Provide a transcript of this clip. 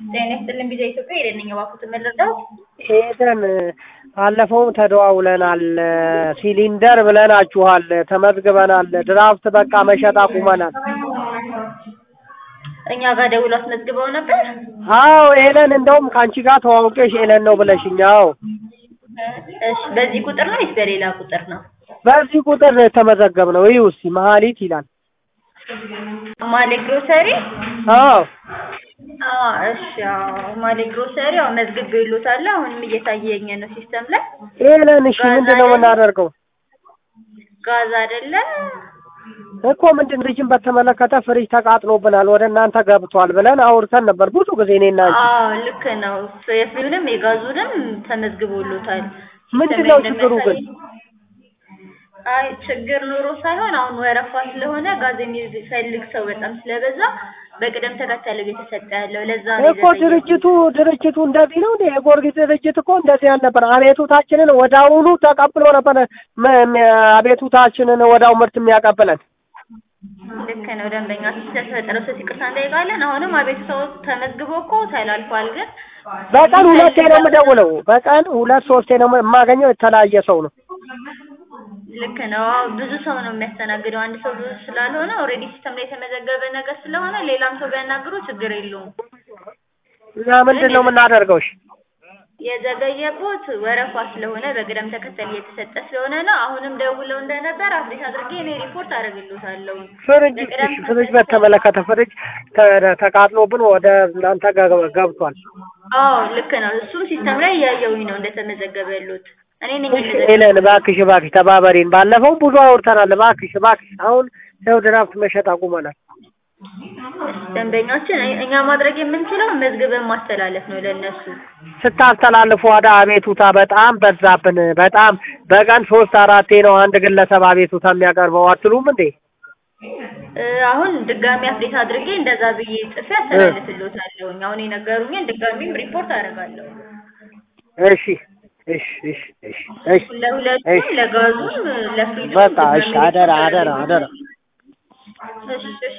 ጤና ይስጥልኝ ቪዛ ኢትዮጵያ ሄደን ነኝ እባክዎትን መረዳት ሄደን ባለፈውም ተደዋውለናል። ሲሊንደር ብለናችኋል፣ ተመዝግበናል። ድራፍት በቃ መሸጥ አቁመናል። እኛ ጋር ደውሎ አስመዝግበው ነበር። አዎ ኤለን፣ እንደውም ከአንቺ ጋር ተዋውቄሽ ኤለን ነው ብለሽኝ። አዎ እሺ፣ በዚህ ቁጥር ነው ወይስ በሌላ ቁጥር ነው? በዚህ ቁጥር ነው የተመዘገብነው። ይኸው እስኪ መሀሊት ይላል። ማሌ ግሮሰሪ አዎ አዎ፣ እሺ። አዎ፣ ማሌ ግሮሰሪ አዎ፣ መዝግቤልዎታለሁ። አሁንም እየታየኝ ነው ሲስተም ላይ። ኤለን፣ እሺ ምንድን ነው የምናደርገው? ጋዝ አይደለ እኮ ምንድን ፍሪጅን በተመለከተ ፍሪጅ ተቃጥሎብናል ወደ እናንተ ገብቷል ብለን አውርተን ነበር ብዙ ጊዜ እኔና አንቺ። አዎ ልክ ነው። የፍሪውንም የጋዙንም ተመዝግቦሎታል። ምንድን ነው ችግሩ ግን? አይ ችግር ኑሮ ሳይሆን አሁን ወረፋ ስለሆነ ጋዝ የሚፈልግ ሰው በጣም ስለበዛ በቅደም ተከተል እየተሰጠ ያለው ለዛ ነው እኮ ድርጅቱ ድርጅቱ እንደዚህ ነው እንዴ? የጊዮርጊስ ድርጅት እኮ እንደዚህ አልነበር። አቤቱታችንን ወደ አሁኑ ተቀብሎ ነበር መ- መ- አቤቱታችንን ወዳው ምርት የሚያቀብለን። ልክ ነው። ደንበኛ ስለተፈጠረው ሰው ይቅርታ እንጠይቃለን። አሁንም አቤቱታው ተመዝግቦ እኮ ተላልፏል። ግን በቀን ሁለቴ ነው የምደውለው። በቀን ሁለት ሶስቴ ነው የማገኘው። የተለያየ ሰው ነው። ልክ ነው። አዎ ብዙ ሰው ነው የሚያስተናግደው። አንድ ሰው ብዙ ስላልሆነ ኦልሬዲ ሲስተም ላይ የተመዘገበ ነገር ስለሆነ ሌላም ሰው ቢያናግሩ ችግር የለውም። እኛ ምንድን ነው የምናደርገው? እሺ የዘገየቦት ወረፋ ስለሆነ በቅደም ተከተል እየተሰጠ ስለሆነ ነው። አሁንም ደውለው እንደነበር አፕዴት አድርጌ እኔ ሪፖርት አደርግልዎታለሁ። ፍሪጅ እሺ፣ ፍሪጅ በተመለከተ ፍሪጅ ተ- ተቃጥሎብን ወደ እናንተ ገ- ገብቷል። አዎ ልክ ነው። እሱም ሲስተም ላይ እያየሁኝ ነው እንደተመዘገበ ያሉት እኔ ነኝ እሺ ኤለን፣ እባክሽ እባክሽ ተባበሪን። ባለፈው ብዙ አውርተናል። እባክሽ እባክሽ አሁን ይኸው ድራፍት መሸጥ አቁመናል። ደንበኛችን እኛ ማድረግ የምንችለው መዝግበን ማስተላለፍ ነው ለእነሱ። ስታስተላልፉ ወደ አቤቱታ በጣም በዛብን። በጣም በቀን ሶስት አራቴ ነው አንድ ግለሰብ አቤቱታ የሚያቀርበው አትሉም እንዴ? እ አሁን ድጋሚ አፕዴት አድርጌ እንደዛ ብዬ ጽፌ አስተላልፍልዎታለሁ። አሁን የነገሩኝን ድጋሚም ሪፖርት አደርጋለሁ። እሺ እሺ እሺ እሺ እሺ ለሁለቱም እሺ ለጋዙም ለፍሪጁም በቃ እሺ፣ ድጋሚ አደራ ሪፖርት አደራ አደራ እሺ እሺ